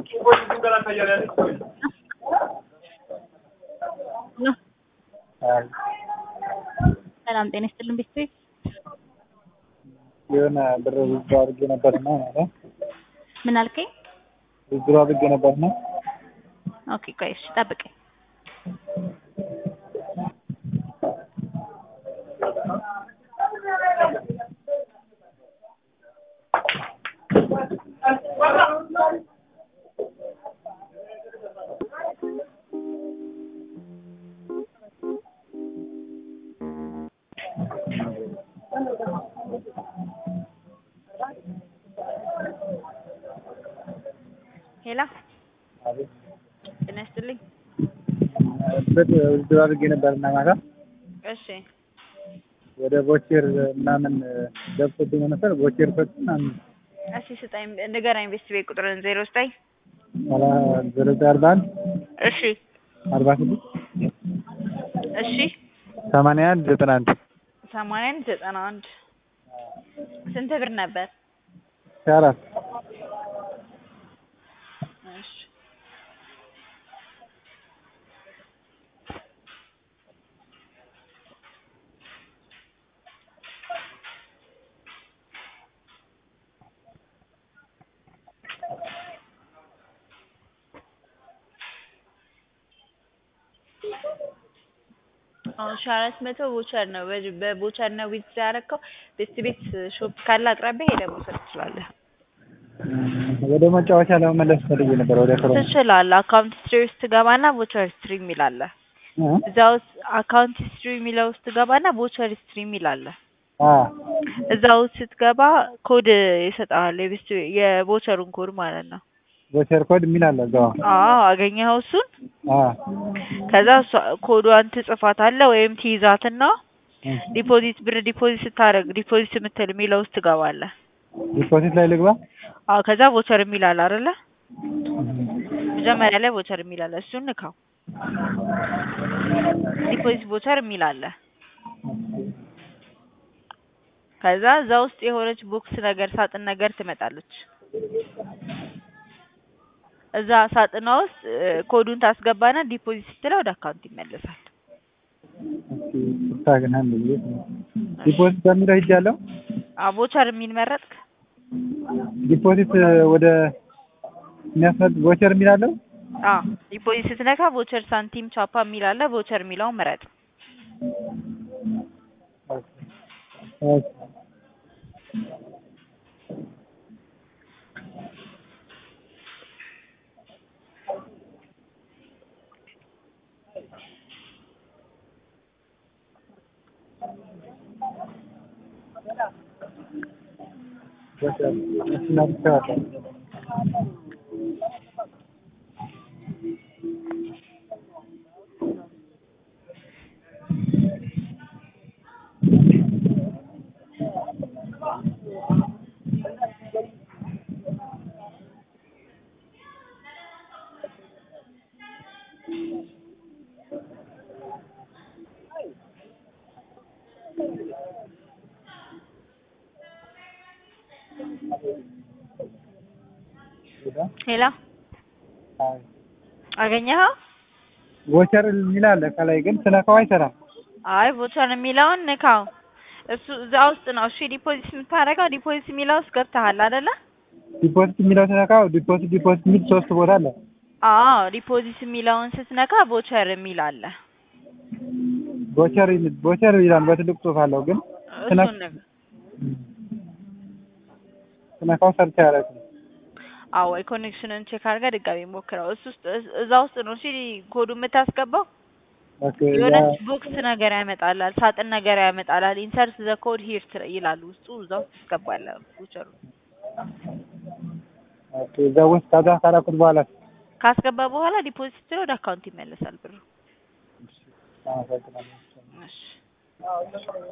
ሰላም ጤና ይስጥልን ቤተሰብ የሆነ ብር ውዝድሮ አድርጌ ነበርና ማለት ምን አልከኝ? ውዝድሮ አድርጌ ነበርና ኦኬ ቆይ እሺ ጠብቀኝ። ሄላ አቤት ጤና ይስጥልኝ። ብር ውዝድሮ አድርጌ ነበርና ማታ እሺ ወደ ቦቼር ምናምን ገብቶብኝ ነው መሰል ቦቼር ኮድ ምናምን እሺ ስጠኝ ንገረኝ ቤተሰብ ቁጥርን ዜሮ ስጠኝ ኋላ ዜሮ ዘጠኝ አርባ አንድ እሺ አርባ ስድስት እሺ ሰማንያ አንድ ዘጠና አንድ ሰማንያ አንድ ዘጠና አንድ ስንት ብር ነበር? ሺህ አራት እሺ አሁን ሺህ አራት መቶ ቦቸር ነው። በ- በቦቸር ነው ዊዝ ያደረከው። ቤት ቤት ሾፕ ካለ አቅራቢያ ሄደህ መውሰድ ትችላለህ። ወደ መጫወቻ ለመመለስ ፈልጌ ነበር ወደ ክሮ ትችላለህ። አካውንት ሂስትሪ ውስጥ ትገባና ቦቸር ሂስትሪ የሚል አለ። እዛ ውስጥ አካውንት ሂስትሪ የሚለው ውስጥ ትገባና ቦቸር ሂስትሪ የሚል አለ። እዛ ውስጥ ስትገባ ኮድ ይሰጥሃል። የቤት የቦቸሩን ኮድ ማለት ነው። ቦቸር ኮድ የሚል አለ እዛው አዎ አገኘኸው እሱን። አ ከዛ እሷ ኮዷን ትጽፋታለህ ወይም ትይዛትና ዲፖዚት ብር ዲፖዚት ስታደርግ ዲፖዚት የምትል የሚለው ውስጥ ትገባለህ። ዲፖዚት ላይ ልግባ አዎ ከዛ ቮቸር የሚል አለ አይደለ? መጀመሪያ ላይ ቮቸር የሚል አለ። እሱን ንካው። ዲፖዚት ቮቸር የሚል አለ። ከዛ እዛ ውስጥ የሆነች ቦክስ ነገር ሳጥን ነገር ትመጣለች። እዛ ሳጥኗ ውስጥ እ፣ ኮዱን ታስገባና ዲፖዚት ስትለው ወደ አካውንት ይመለሳል። ስታግን አንድ ጊዜ ዲፖዚት በሚለው ሂጃለሁ አዎ ቮቸር የሚል መረጥክ? ዲፖዚት ወደ የሚያስመጥ ቦቸር የሚል አለው አዎ ዲፖዚት ስትነካ ቮቸር ሳንቲም ቻፓ የሚል አለ። ቮቸር የሚለውን ምረጥ። ኦኬ ቦቸር እሱን አድርጌዋለሁ ሄላ አገኘኸው? ቦቸር የሚል አለ ከላይ ግን ስነካው አይሰራም አይ ቮቸር የሚለውን ንካው። እሱ እዛ ውስጥ ነው። እሺ ዲፖዚት የምታደርገው ዲፖዚት የሚለው ውስጥ ገብተሃል አይደለ? ዲፖዚት የሚለው ስነካው ዲፖዚት ዲፖዚት የሚል ሶስት ቦታ አለ አዎ ዲፖዚት የሚለውን ስትነካ ቮቸር የሚል አለ። ቦቸር ይል- ቦቸር ይላል በትልቅ ጽሑፍ አለው ግን ስነ- እሱን ንካ። ስነካው ሰርች አያደርግም አዎ ወይ ኮኔክሽንን ቼክ አድርገህ ድጋሚ ሞክረው። እሱ ውስጥ እዛ ውስጥ ነው እሺ ኮዱ የምታስገባው። ኦኬ የሆነች ቦክስ ነገር ያመጣላል፣ ሳጥን ነገር ያመጣላል። ኢንሰርት ዘ ኮድ ሂር ይላል ውስጡ። እዛ ውስጥ ትገባለህ ቮቸሩ ኦኬ እዛ ውስጥ ከዛ ካላኩት በኋላ ካስገባ በኋላ ዲፖዚት ስትለው ወደ አካውንት ይመለሳል ብሩ። አመሰግናለሁ እሺ